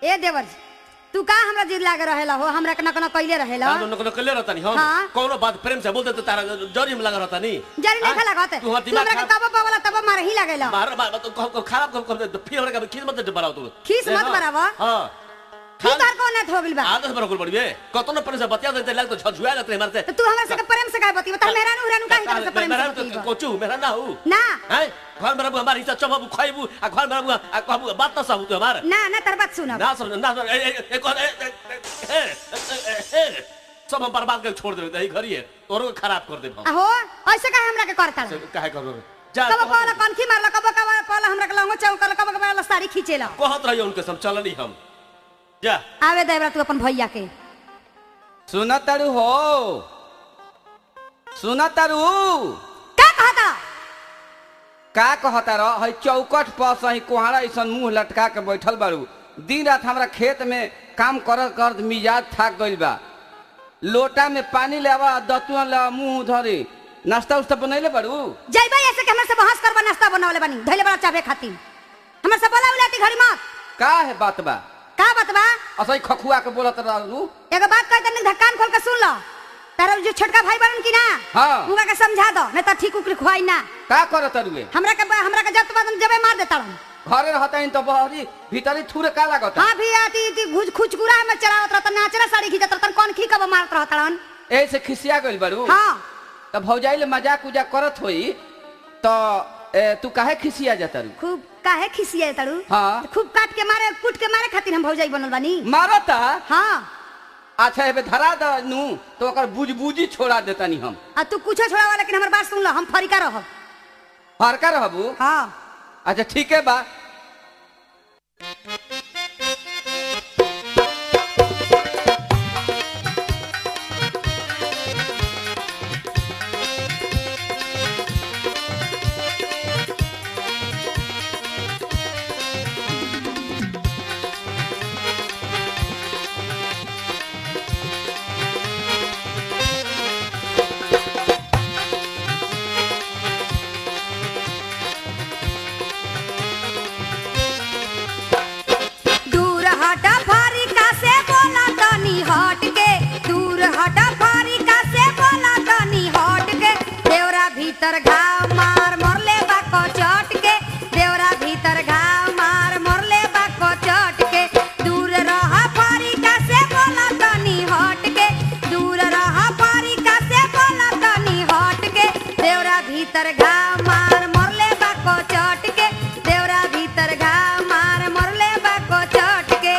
ए देवर जी, तू का हमरा जिद लागे रहेला हो हमरा के न न कइले रहेला ना न कले रहता नहीं हम हाँ। कोनो बात प्रेम से बोलते तो तारा जरी में लगा रहता नहीं जरी नहीं हाँ? लागत तू हमार तू दिमाग हमरा के खराब तब पावला तब मार ही लागेला मार मार तो कब कब खराब कब कब फिर हमरा के खीस मत बढ़ाओ तू खीस मत हाँ, बढ़ावा। हां तू तार को न हो गइल बा आदत बरकुल पड़ी बे कतो न प्रेम से बतिया देते लाग तो झझुआ लगते मारते तो तू हमरा से प्रेम से काय बतियो त मेहरान उहरान काहे तरह से प्रेम मेरा से तो बतियो कोचू मेरा ना हो ना हैं घर में रहबू हमारी इज्जत चबू खाइबू आ घर में रहबू आ कहबू बात ना सहू तू हमार ना ना तर बात सुन ना समझ ना समझ, ए ए ए कौन ए ए, ए, ए, ए, ए, सब हम बर्बाद करके छोड़ देबे यही घरी है तोरो के खराब कर देब हम आहो ऐसे काहे हमरा के करता से काहे करबे जा कब कहला कनखी मारला कब कब कहला हमरा के लंगो चौकल कब कब साड़ी खींचेला कहत रहियो उनके सब चलनी हम जा आवे देवरा तू अपन भैया के सुना तारू हो सुना तारू का कहता का कहता रह है चौकट पर सही कोहरा ऐसा मुंह लटका के बैठल बारू दिन रात हमरा खेत में काम कर कर मिजाज थाक गइल बा लोटा में पानी लेवा दतुआ लेवा मुंह धरे नाश्ता उस्ता बनैले बारू जइबा ऐसे के हमरा से बहस करबा नाश्ता बनावले बानी धइले बड़ा चाबे खातिर हमरा से बोला उलाती घड़ी मत का है बात बा का बतबा असही खखुआ के बोलत रहू एगो बात कह तनी धक्कान खोल के सुन लो तारा जो छोटका भाई बनन की ना हाँ। उनका के समझा दो नहीं तो ठीक उकरी खुआई ना का करत रुए हमरा के हमरा के जब बाद जबे मार देता हूं घरे रहता इन तो बहरी भीतरी थूरे का लागत हां भी आती थी घुज खुचकुरा में चढ़ावत रहता नाचरा साड़ी खींचत रहता कौन खी कब मारत रहता हन ऐसे खिसिया गइल बारू हां तो भौजाई ले मजाक उजाक करत होई तो ए, तू काहे खिसिया जाता रू खूब काहे खिसिया तारू हाँ। खूब काट के मारे कूट के मारे खातिर हम भौजाई बनल बानी मारता हां अच्छा एबे धरा द नू तो ओकर बुझबुझी छोड़ा देतानी हम आ तू कुछो छोड़ावा लेकिन हमर बात सुन लो हम फरिका रहब हरका रहबू हां अच्छा ठीक है बा दूर हटा फारिका से बोला तनी हट के दूर हटा फारिका से बोला तनी हट के देवरा भीतर घाव मार मरले बाको चट के देवरा भीतर घाव मार मरले बाको चट के दूर रह फारिका से बोला तनी हट के दूर रह फारिका से बोला तनी हट के देवरा भीतर घाव मार मरले बाको चट के देवरा भीतर घाव मार मरले बाको चट के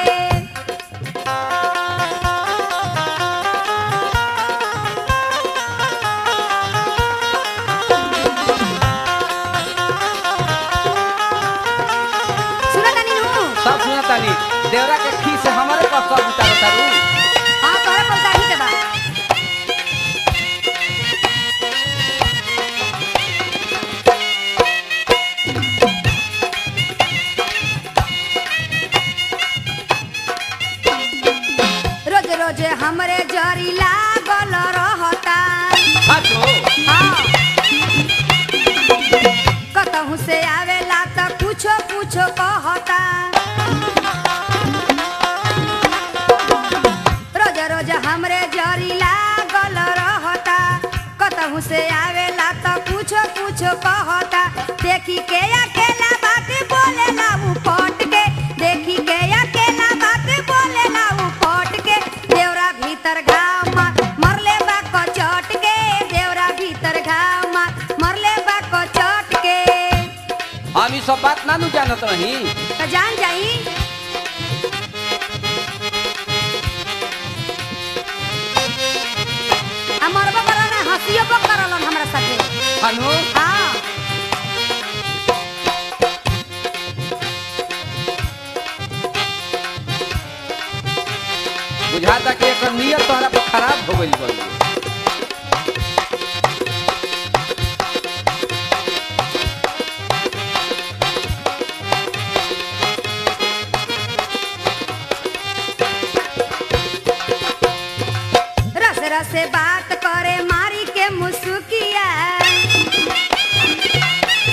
सुना तनी नु सब सुना तानी देवरा के खी से हमारे पास सब उतार तारू हां तोरे पलटा ही के बा रोज रोज हमरे जरी लागल रहता हाथो हाँ। कतहु से आवेला त कुछो कुछो कहता रोज रोज हमरे जरी लागल रहता कतहु से आवेला त कुछो कुछो कहता देखी के अकेला बात बोलेला उ पट के देखी के अकेला बात बोलेला उ पट के देवरा भीतर घाव मार मरले बा कचट के देवरा भीतर घाव मार मरले बा कचट के हम ई सब बात ना नु जानत रही त जान जाई हमर बकरा ना हंसियो बक करलन हमरा साथे हनु हाँ बुझाता कि एकर नियत तोहरा पर खराब हो गइल बा रस रस बात करे मारी के मुसुकिया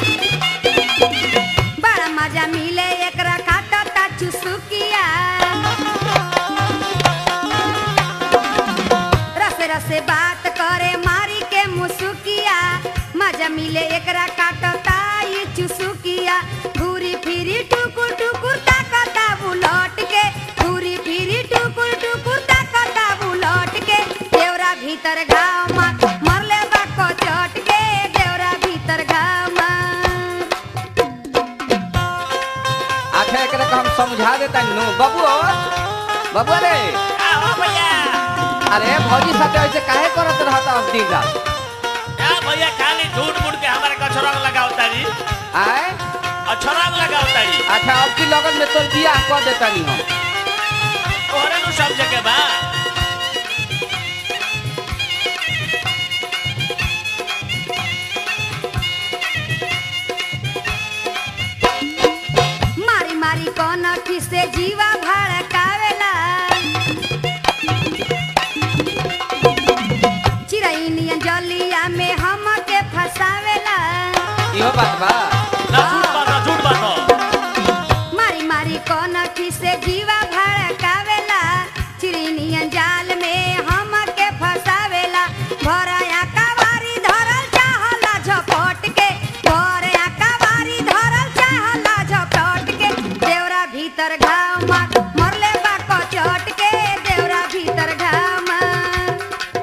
बड़ा मजा मिले एकरा काटता चुसुकिया पहिले एकरा काटता ये चुसुकिया घूरी फिरी टुकुर टुकुर ताकता बुलट के घूरी फिरी टुकुर टुकुर ताकता बुलट के देवरा भीतर घाव मार मरले बाको चट के देवरा भीतर घाव मार आखिर एकरा के हम समझा देता नु बाबू बाबू रे आओ भैया अरे भौजी साथे ऐसे काहे करत रहता अब दिन रात क्या भैया खाली झूठ मूठ के हमारे कछरंग लगाओ तारी आए अछरंग लगाओ तारी अच्छा अब की लगन में तोर बियाह कर देता नी हम तोहरे नु सब जगह बा मारी मारी कौन से जीवा भड़कावेला चिड़ई नियन जलिया में हमके फसावेला इहो बात बा ना झूठ बात ना झूठ बात मारी मारी कौन से जीवा भड़कावेला चिड़ई नियन जाल में हमके फसावेला भराया कवारी धरल चाहला झपट के भराया कवारी धरल चाहला झपट के देवरा भीतर घाव मार मरले बाको चट के देवरा भीतर घाव मार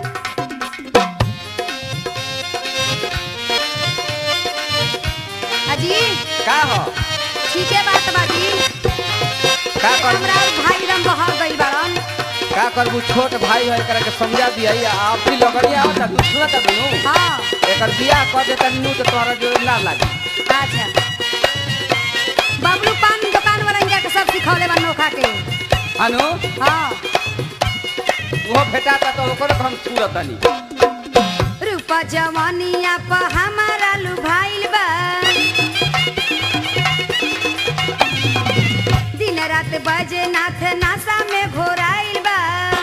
अजी का हो ठीके बात बाजी का कर हमरा भाई रम बहा गई बाड़न का करबू छोट भाई है एकरा के समझा दिया आप भी लगनी आवता तू सुनता दुनू हाँ एकर बियाह कर देता नु तो तोहरा जोड़ ना लागी अच्छा बबलू पान दुकान वाला के सब सिखौले बा नोखा के अनु हाँ वो भेटाता तो ओकर हम छुरतनी रूपा जवानिया प हमारा लुभाइल बा दिन रात बजे नाथ नासा में घोराइल बा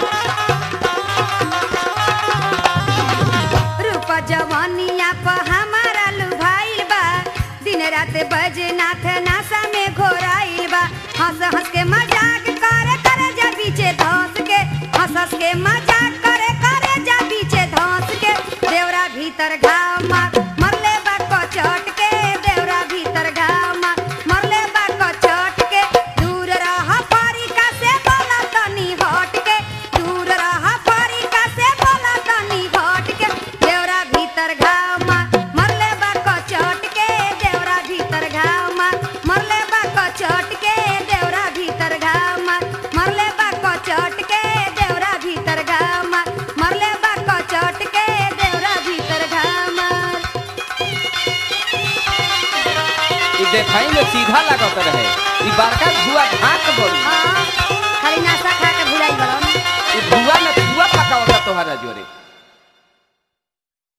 रूपा जवानिया प हमारा लुभाइल बा दिन रात बजे नाथ नासा में घोराइल बा हंस हंस के मजाक करे करे जा पीछे धंस के हंस हंस के मजाक करे करे जा पीछे धंस के देवरा भीतर घाव मार मरले बा चट के देवरा भीतर घाव मार मरले बा चट के दूर रह परिका से बोला तनी हट के दूर रह परिका से बोला तनी हट के देवरा भीतर घाव मार मरले बा चट के देवरा भीतर घाव मार मरले बा चट के देवरा भीतर घाव मार मरले बा चट के देवरा भीतर घाव मार मरले बा चट के देवरा भीतर घाव मार ई देखाई में सीधा लागत रहे ई बड़का धुआ ढाक बड़ी हाँ खाली नाश्ता खा के भुलाई बड़न ई धुआ में धुआ पकावता तोहरा जोरे